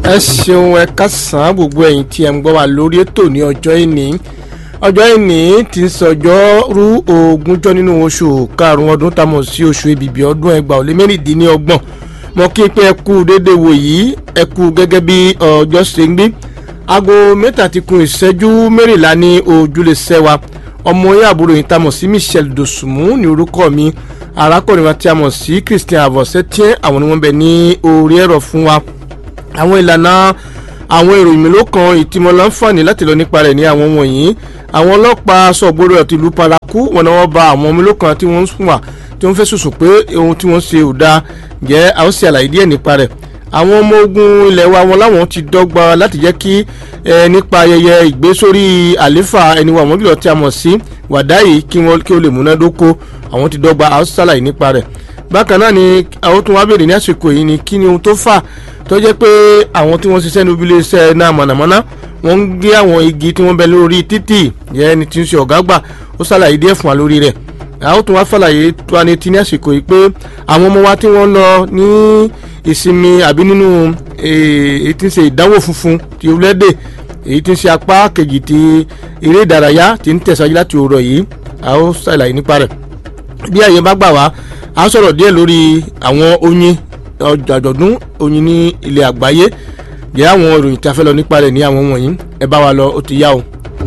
ẹ ṣeun ẹ kásán gbogbo ẹ̀yin tí ẹ ń gbọ́ wa lórí ètò ní ọjọ́ ìní ọjọ́ ìní ti ń sọjọ́ rú ogúnjọ́ nínú oṣù karùn-ún ọdún tá a mọ̀ sí oṣù èbìbì ọdún ẹgbàá ó lé mẹ́rìndínlọ́gbọ̀n mo kí n pé ẹ kú déédéé wò yìí ẹ kú gẹ́gẹ́ bí ọjọ́ ṣe ń gbé aago mẹ́ta ti kun ìṣẹ́jú mẹ́rìnlá ní ojúlé sẹ́wà ọmọ yẹn àbúrò yìí tá a mọ̀ sí Michelle Dosunmu ní orúkọ mi arákùnrin wa tí a mọ̀ sí Christian Avosetian àwọn ni wọ́n bẹ ní orí ẹ̀rọ fún wa àwọn ìlànà àwọn ìròyìn mélòó kan ìtìmọ̀ láǹfààní láti lọ nípa rẹ̀ ní àwọn wọ̀nyí àwọn ọlọ́pàá sọ̀gbọ́dọ̀ àti ìlú paraku wọn náà wọ́n ba àwọn mélòó kan tí wọ́n ń sùn wà tí wọ́n fẹ́ sùsù pé ohun tí wọ́n ṣe ò dáa jẹ́ àwọn ṣe àlàyé díẹ̀ nípa rẹ̀ àwọn ọmọ ogun ilẹ̀ wa wọn láwọn ti dọ́gba láti jẹ́ kí ẹ nípa ayẹyẹ ìgbésórí àléfà ẹni wa wọ́n jùlọ tí a mọ̀ sí wàdáyé kí wọ́n kí ó lè múnádóko àwọn ti dọ́gba àwọn ṣàlàyé nípa rẹ̀ bákan náà ni àwọn tó wá béèrè ní àsìkò yìí ni kí ni ohun tó fà tó jẹ́ pé àwọn tí wọ́n ṣiṣẹ́ níbi iléeṣẹ́ náà mọ̀nàmọ́ná wọ́n ń gé àwọn igi tí wọ́n bẹ lórí títì yẹn ẹni tí ń ṣe ọ̀gá gbà ó ṣàlàyé díẹ̀ fún wa lórí rẹ̀ àwọn tó wá fàlàyé tó wá ní tí ní àsìkò yìí pé àwọn ọmọ wa tí wọ́n lọ ní ìsinmi àbí nínú èyí tí ń ṣe ìdánwò funfun ti orílẹ̀-èdè èyí tí ń ṣe apá kejì ti eré ìdárayá tí ń tẹ̀síwájú láti òwúrọ̀ yìí àwọn ṣàlàyé nípa rẹ̀ bí àyè bá gbà wá a sọ̀rọ̀ díẹ̀ lórí àwọn oyin àjọ̀dún oyin ní ilẹ̀ àgbáyé jẹ́ àwọn ìròyìn tí a fẹ́ lọ nípa rẹ̀ ní àwọn wọ̀nyí ẹ bá wa lọ ó ti yá o.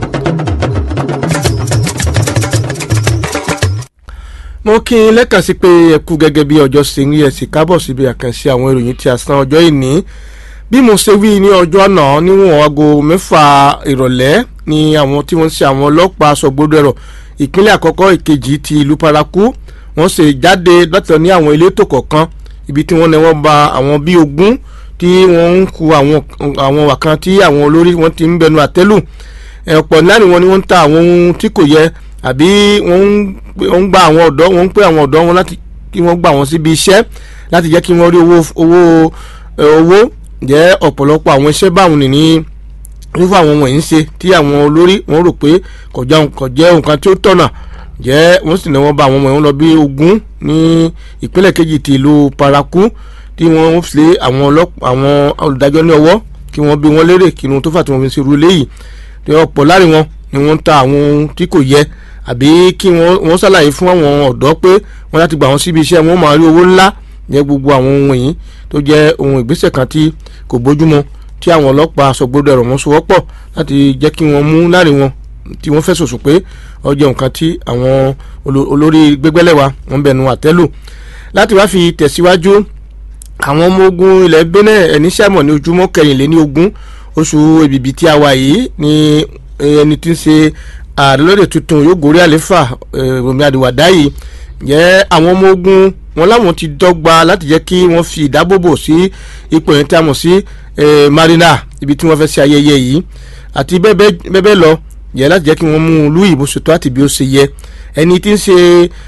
mo kí n lẹ́kàn sí pé ẹ kú gẹ́gẹ́ bí ọjọ́ ṣe ń rí ẹ sì kábọ̀ síbi àkànṣe àwọn ìròyìn tí a san ọjọ́ ìní bí mo ṣe wí ní ọjọ́ àná níwọ̀n aago mẹ́fà ìrọ̀lẹ́ ni àwọn tí wọ́n ń ṣe àwọn ọlọ́pàá sọ̀gbọ́dọ̀ ẹ̀rọ ìpínlẹ̀ àkọ́kọ́ ìkejì ti ìlú paraku wọ́n ṣe jáde láti ní àwọn elétò kọ̀ọ̀kan ibi tí wọ́n ní wọ́n ba àwọn bíi ogún tí wọ́n ń ku àwọn wàkan tí àwọn olórí wọn ti ń bẹnu àtẹ́lù ọ̀pọ̀ náà ni wọ́n ní wọ́n ń ta àwọn ohun tí kò yẹ àbí wọ́n ń gba àwọn ọ̀dọ́ wọ́n ń pè àwọn ọ̀dọ́ wọn láti kí wọ́n gbà wọ́n síbi iṣẹ́ láti jẹ́ kí wọ́n rí owó owó owó jẹ́ ọ̀pọ̀lọpọ̀ àwọn iṣẹ́ báwọn nìní irúfẹ́ àwọn wọ̀nyí ń ṣe tí àwọn olórí wọn rò pé kò jẹ́ nǹkan tí ó tọ̀nà jẹ́ wọ́n sì ní wọ́n bá àwọn ọmọ wọn lọ bí ogún ní ìpínlẹ̀ kejì ti ìlú paraku tí wọ́n fi àwọn àwọn olùdájọ́ ní ọwọ́ kí wọ́n bí wọ́n lérè kí wọ́n tó fà tí wọ́n fi ṣe irú eléyìí tí ọ̀pọ̀ láàrin wọn ni wọ́n ń ta àwọn ohun tí kò yẹ àbí kí wọ́n ṣàlàyé fún àwọn ọ̀dọ́ pé wọ́n láti gbà wọ́n síbi iṣẹ́ wọn máa rí owó ńlá jẹ́ gbogbo àwọn ohun yìí tó jẹ́ ohun ìgbésẹ̀ kan tí kò bójúmọ́ tí àwọn ọlọ́pàá sọgbọ́dọ̀ ẹ̀rọ wọn sowọ́pọ̀ láti jẹ́ kí wọ́n mú láàrin wọn tí wọ́n fẹ́ sòsò pé ọjọ́ nǹkan tí àwọn olórí gbẹgbẹ́lẹ̀ wa wọ́n bẹnu àtẹ́lù láti wá fi tẹ̀síwájú àwọn ọmọ ogun ilẹ̀ Benin ẹni sẹ́mọ̀ ní ojúmọ́ kẹrìnléní ogún oṣù èbìbì tí a wà yìí ni ẹni tí ń ṣe ààrẹ lóde tuntun yóò gorí àléfà Rọ̀mí Àdìwàdá yìí jẹ́ àwọn ọmọ ogun wọn láwọn ti dọ́gba láti jẹ́ kí wọ́n fi ìdábòbò sí ipò yẹn tí a mọ̀ sí marina ibi tí wọ́n fẹ́ ṣe ayẹyẹ yìí àti bẹ́ẹ̀ bẹ́ẹ̀ lọ yẹ láti jẹ́ kí wọ́n mú un lú ìbò ṣètò àti bí ó ṣe yẹ ẹni tí ń ṣe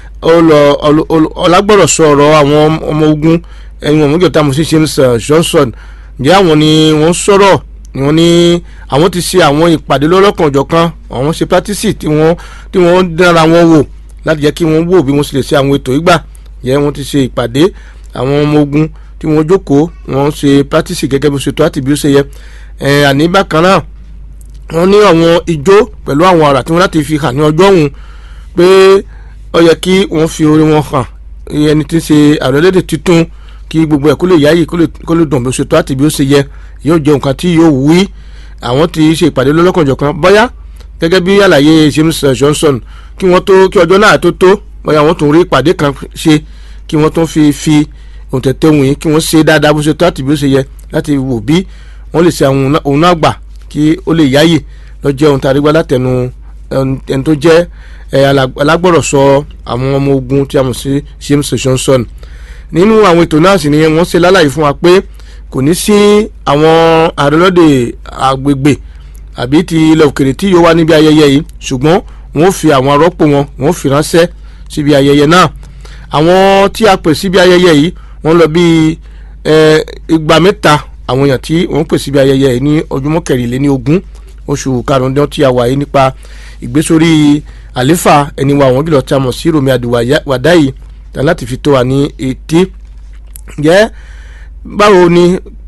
ọlágbọ̀rọ̀sọ ọ̀rọ̀ àwọn ọmọ ogun ẹni wọn mọ̀jọ̀ tá a mọ̀ sí James Johnson ǹjẹ́ àwọn ni wọ́n sọ̀rọ̀ ni wọ́n ní àwọn ti ṣe àwọn ìpàdé lọ́lọ́kan ọ̀jọ̀kan àwọn ṣe pátísì tí wọ́n tí wọ́n dára wọn wò láti jẹ́ kí wọ́n wò bí wọ́n ṣe lè ṣe àwọn ètò ìgbà yẹ wọ́n ti ṣe ìpàdé àwọn ọmọ ogun tí wọ́n jókòó wọ́n ṣe pátísì gẹ́gẹ́ bí ó ṣe tó àti bí ó ṣe yẹ àní bákan náà wọ́n ní àwọn ijó pẹ̀lú àwọn àrà tí wọ́n láti fi hàn ní ọjọ́ ọ̀hún pé ó yẹ kí wọ́n fi orin wọn hàn ẹni tí ń ṣe àrẹ́lẹ́dẹ̀ tuntun kí gbogbo ẹ̀ kó lè yáyì kó lè dùn bí ó ṣe tó àti bí ó ṣe yẹ yóò jẹ́ nǹkan tí yóò wí àwọn ti ṣe ìpàdé lọ́lọ́kanjọ̀kan bóyá gẹ́gẹ́ bí àlàyé James Johnson kí wọ́n tó kí ọjọ́ náà tó tó bóyá wọ́n tún rí ìpàdé kan ṣe kí wọ́n tún fi fi òǹtẹ̀tẹ̀ wọ̀nyí kí wọ́n ṣe dáadáa bó ṣe tó àti bí ó ṣe yẹ láti wò bí wọ́n lè ṣe àwọn òun náà gbà kí ó lè yáyè lọ́jọ́ ohun tá a rí gbá látẹnu ẹni tó jẹ́ alágbọ̀rọ̀sọ àwọn ọmọ ogun tí a mọ̀ sí James Johnson nínú àwọn ètò náà sì ni wọ́n ṣe lálàyé fún wa pé kò ní sí àwọn àrẹlọ́dẹ agbègbè àbí ti ilẹ̀ òkèrè tí yóò wá níbi ayẹyẹ yìí ṣùgbọ́n wọ́n fi àwọn arọ́pò wọn wọ́n fi ránṣẹ́ síbi ayẹyẹ náà àwọn tí a pè síbi ayẹyẹ yìí wọ́n lọ bí igba mẹ́ta àwọn èèyàn tí wọ́n pè síbi ayẹyẹ yìí ní ọjọ́mọ́ kẹrìnléní ogún oṣù karùn-ún tí a wà yìí nípa ìgbésórí àléfà ẹni wa àwọn jùlọ tí a mọ̀ sí Rọ̀mí Àdìwàdá yìí láti fi tó wa ní etí jẹ́ báwo ni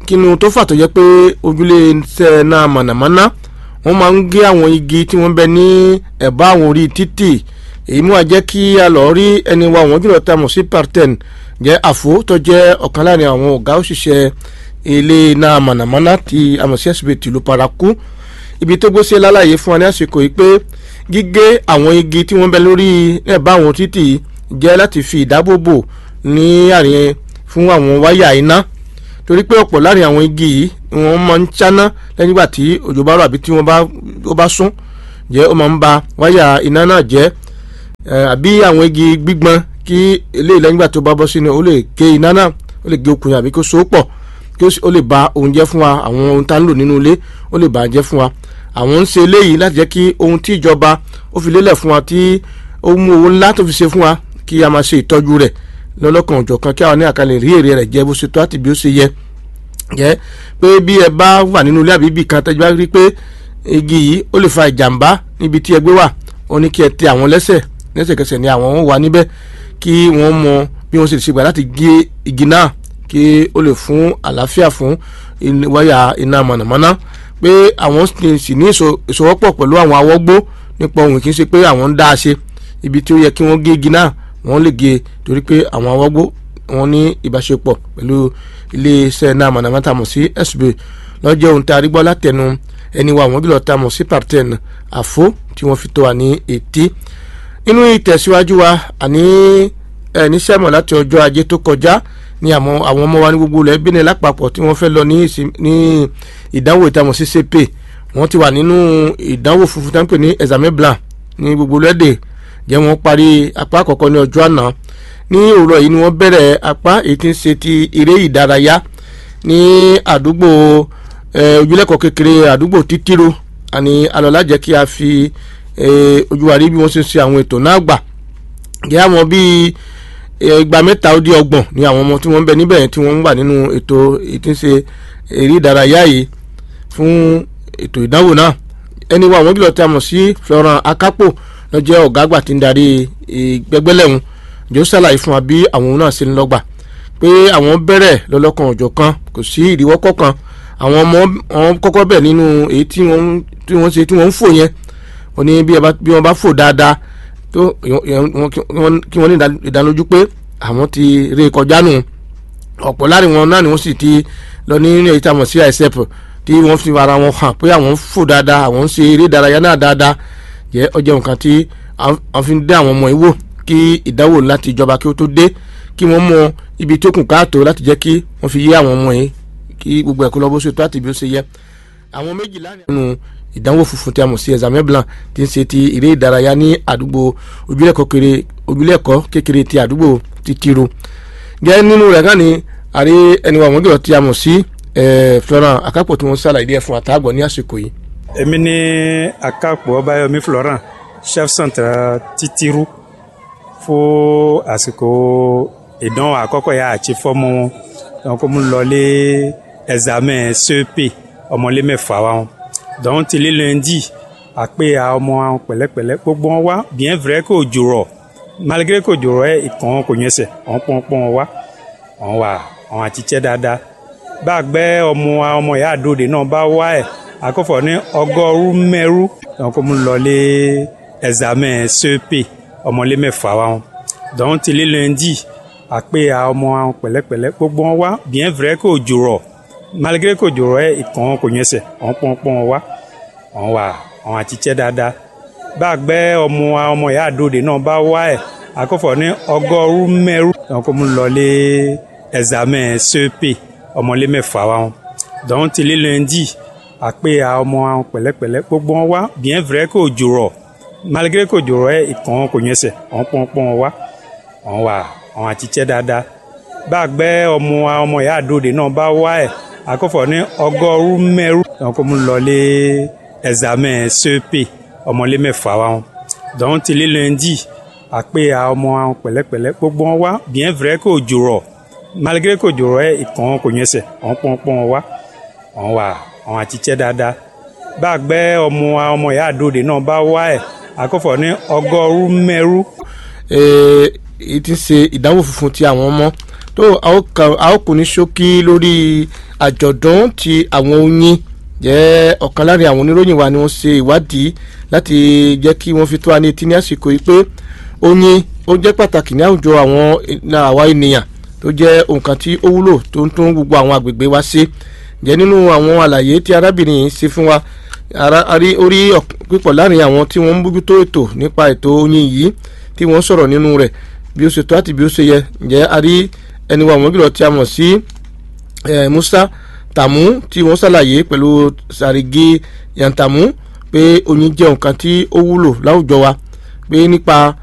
kínú tó fà tó jẹ́ pé ojúlé iṣẹ́ náà mọ̀nàmọ́ná wọ́n máa ń gé àwọn igi tí wọ́n bẹ ní ẹ̀bá àwọn orí títì èyí mú wa jẹ́ kí a lọ rí ẹni wa wọ́n jùlọ tá a mọ̀ sí parten jẹ́ àfo tó jẹ́ ọ̀kan láàrin àwọn ọ̀gá òṣìṣẹ́ ilé náà mọ̀nàmọ́ná ti àmọ̀ sí ẹ̀sìbẹ̀ tìlú paraku ibi tó gbé sí lálàyé fún wa ní àsìkò yìí pé gígé àwọn igi tí wọ́n bẹ lórí ẹ̀bá àwọn títì jẹ́ láti fi ìdáàbòbò ní àárín fún àwọn wáyà iná torí pé ọ̀pọ̀ láàrin àwọn igi yìí wọ́n máa ń cháná lẹ́yìn ìgbà tí òjò bá rọ̀ àbí tí wọ́n bá ó bá sún jẹ́ ó máa ń ba wáyà iná náà jẹ́ àbí àwọn igi gbígbọ́n kí eléyìí lẹ́yìn ìgbà tó bá bọ́ sínú ó lè gé iná náà ó lè gé okùn àbí kó so pọ̀ kí ó lè ba ohun jẹ́ fún wa àwọn ohun tá ń lò nínú ilé ó lè bà á jẹ́ fún wa àwọn ń ṣe eléyìí láti jẹ́ kí ohun tí ìjọba ó fi lélẹ̀ fún wa tí ó mú owó ńlá tó fi ṣe fún wa kí a máa ṣe ìtọ́jú rẹ̀ lọ́lọ́kan òjọ̀kan kí àwọn ní àkàlẹ̀ rí èrè rẹ̀ jẹ́ bó ṣe tó àti bí ó ṣe yẹ jẹ́ pé bí ẹ bá wà nínú ilé àbíbí kan tẹ́jú bá rí pé igi yìí ó lè fa ìjàmbá níbi tí ẹgbẹ́ wà ó ní kí ẹ tẹ àwọn lẹ́sẹ̀ lẹ́sẹ̀kẹsẹ̀ ni àwọn wà níbẹ̀ kí wọ́n mọ bí wọ́n ṣe lè ṣe gbà láti gé igi náà kí ó lè fún àlàáfíà fún wáyà iná mọ̀nàmọ́ná pé àwọn sì ní ìṣòwòpọ̀ pẹ̀lú àwọn awọ́gbó nípa ohun kì í ṣe pé àwọn ń dá a ṣe ibi tí ó yẹ kí wọ́n gé igi náà wọ́n lè gé torí pé àwọn awọ́gbó wọn ní ìbáṣepọ̀ pẹ̀lú iléeṣẹ́ náà mọ̀nàmọ́ná tàmọ̀ sí SB lọ́jọ́ ohun tá a rí gbọ́ látẹnu ẹni wa àwọn gbìlọ̀ tàmọ̀ sí parten àfó tí wọ́n fi tó wa ní etí nínú ìtẹ̀síwájú wa àní ẹni sẹ́mọ̀ láti ọjọ́ ajé tó kọjá ní àwọn ọmọ wa ní gbogbo ilẹ̀ Benin lápapọ̀ tí wọ́n fẹ́ lọ ní ìdánwò ìtàmọ̀ sí CP wọ́n ti wà nínú ìdánwò funfun tán pè ní examen blanc ní gbogbo lẹ́dẹ̀ jẹ́ wọ́n parí apá àkọ́kọ́ ní ọjọ́ àná ní òwúrọ̀ yìí ni wọ́n bẹ̀rẹ̀ apá èyí tí ń ṣe ti eré ìdárayá ní àdúgbò ojúlẹ̀kọ̀ kékeré àdúgbò títírò àní alọ́lá jẹ́ kí a fi ojú wa rí bí wọ́n ṣe ń ṣe àwọn ètò náà gbà jẹ́ àwọn bíi ìgbà mẹ́ta ó di ọgbọ̀n ni àwọn ọmọ tí wọ́n ń bẹ níbẹ̀ tí wọ́n ń wà nínú ètò èyí tí ń ṣe eré ìdárayá yìí fún ètò ìdánwò náà ẹni wa àwọn gílọ̀ tí a mọ̀ sí Florent Akapo lọ́jọ́ ọ̀gá àgbà tí ń darí gbẹgbẹ́lẹ́hùn jọ ṣàlàyé fún wa bí àwọn náà ṣe ń lọ́gbà pé àwọn bẹ̀rẹ̀ lọ́lọ́kan ọ̀jọ̀ kan kò sí ìdíwọ́ kọ̀ọ̀kan àwọn ọmọ wọn kọ́kọ́ bẹ̀ nínú èyí tí wọ́n ṣe tí wọ́n ń fò yẹn wọ́n ní bí wọ́n bá fò dáadáa tó kí wọ́n ní ìdánilójú pé àwọn ti ré kọjá nù ọ̀pọ̀ láàrin wọn náà ni wọ́n sì ti lọ ní èyí tí a mọ̀ sí isep tí wọ́n fi ara wọn hàn pé àwọn fò dáadáa àwọn ń ṣe eré ìdárayá náà dáadáa jẹ́ ọjọ́ nǹkan tí wọ́n fi ń dé àwọn ọmọ yìí wò kí ìdánwò láti ìjọba kí ó tó dé kí wọ́n mọ ibi tó kù káàtó láti jẹ́ kí wọ́n fi yé àwọn ọmọ yìí kí gbogbo ẹ̀kọ́ lọ bó ṣe tó àti bí ó ṣe yẹ. àwọn méjìlá nínú ìdánwò funfun tí a mọ̀ sí examen blanc tí ń ṣe ti eré ìdárayá ní àdúgbò ojúlẹ̀kọ́ kékeré ti àdúgbò ti tiro. gẹ́ nínú rẹ̀ náà ni àrí ẹni wà wọ́n gbọ́dọ̀ tí a mọ̀ sí Florent Akapo tí wọ́n ṣàlàyé díẹ̀ fún àtàgbọ̀ ní àsìkò yìí. èmi ni Akapo Ọbáyọmí Florent chef centre titiru fún àsìkò ìdánwò àkọ́kọ́ yà àti fọ́mọ wọn donc mo lọ lé examen CEP ọmọlé mẹ́fà wa wọn donc ti lé lundi àpé a ọmọ àwọn pẹ̀lẹ́pẹ̀lẹ́ gbogbo wọn wá bien vrai kò jòrọ̀ malgré kò jòrọ̀ ẹ̀ ìkàn kò yẹn sẹ̀ wọn pọ́npọ́n wá wọn wà wọn àti tiẹ́ dáadáa bá a gbẹ́ ọmọ ọmọ ìyá àdóde náà bá wá ẹ̀ akọ́fọ̀ ní ọgọ́rùn mẹ́rú donc mo lọ lé examen CEP ọmọlé mẹ́fà wa wọn donc ti lé lundi àpé a ọmọ àwọn pẹ̀lẹ́pẹ̀lẹ́ gbogbo wọn wá bien vrai kò jòrọ̀ malgré kò jòrọ̀ ẹ̀ ìkàn kò yẹn sẹ̀ wọn pọ́npọ́n wá wọn wà wọn àti tiẹ́ dáadáa bá a gbẹ́ ọmọ ọmọ ìyá àdóde náà bá wá ẹ̀ akọ́fọ̀ ní ọgọ́rùn mẹ́rú donc mo lọ lé examen CEP ọmọlé mẹ́fà wa wọn donc ti lé lundi àpé a ọmọ àwọn pẹ̀lẹ́pẹ̀lẹ́ gbogbo wọn wá bien vrai kò jòrọ̀ malgré kò jòrò ẹ ìkàn kò yẹn sẹ wọn pọnpọn wá wọn wà wọn àti tiẹ dáadáa bá a gbẹ́ ọmọ ọmọ ìyá àdóde náà bá wá ẹ akọfọ ní ọgọ́rùn mẹ́rù donc mo lọ lé examen CEP ọmọlé mẹ́fà wa wọn donc ti lé lundi àpé a ọmọ àwọn pẹ̀lẹ́pẹ̀lẹ́ gbogbo wọn wá bien vrai kò jòrò malgré kò jòrò ẹ ìkàn kò yẹn sẹ wọn pọnpọn wá wọn wà wọn àti tiẹ dáadáa bá a gbẹ́ ọmọ ọmọ ìyá àdóde náà bá wá ẹ akọ́fọ̀ ní ọgọ́rùn mẹ́rú. èyí ti ṣe ìdánwò funfun tí àwọn ọmọ tó a ó kò ní ṣókí lórí àjọ̀dún ti àwọn oyin jẹ́ ọ̀kan láàrin àwọn oníròyìn wa ni wọ́n ṣe ìwádìí láti jẹ́ kí wọ́n fi tó wa ní etí ní àsìkò yìí pé oyin ó jẹ́ pàtàkì ní àwùjọ àwọn àwa ènìyàn tó jẹ́ nǹkan tí ó wúlò tó ń tún gbogbo àwọn àgbègbè wa ṣe jẹ́ nínú àwọn àlàyé tí arábìnrin yìí ṣe fún wa orí pípọ̀ láàrin àwọn tí wọ́n ń bójútó ètò nípa ètò oyin yìí tí wọ́n sọ̀rọ̀ nínú rẹ̀ bí ó ṣe tó àti bí ó ṣe yẹ ǹjẹ́ a rí ẹni wa àwọn tí a mọ̀ sí Musa Tàmú tí wọ́n ṣàlàyé pẹ̀lú Sàrìgì Yantamu pé oyin jẹ́ nǹkan tí ó wúlò láwùjọ wa pé nípa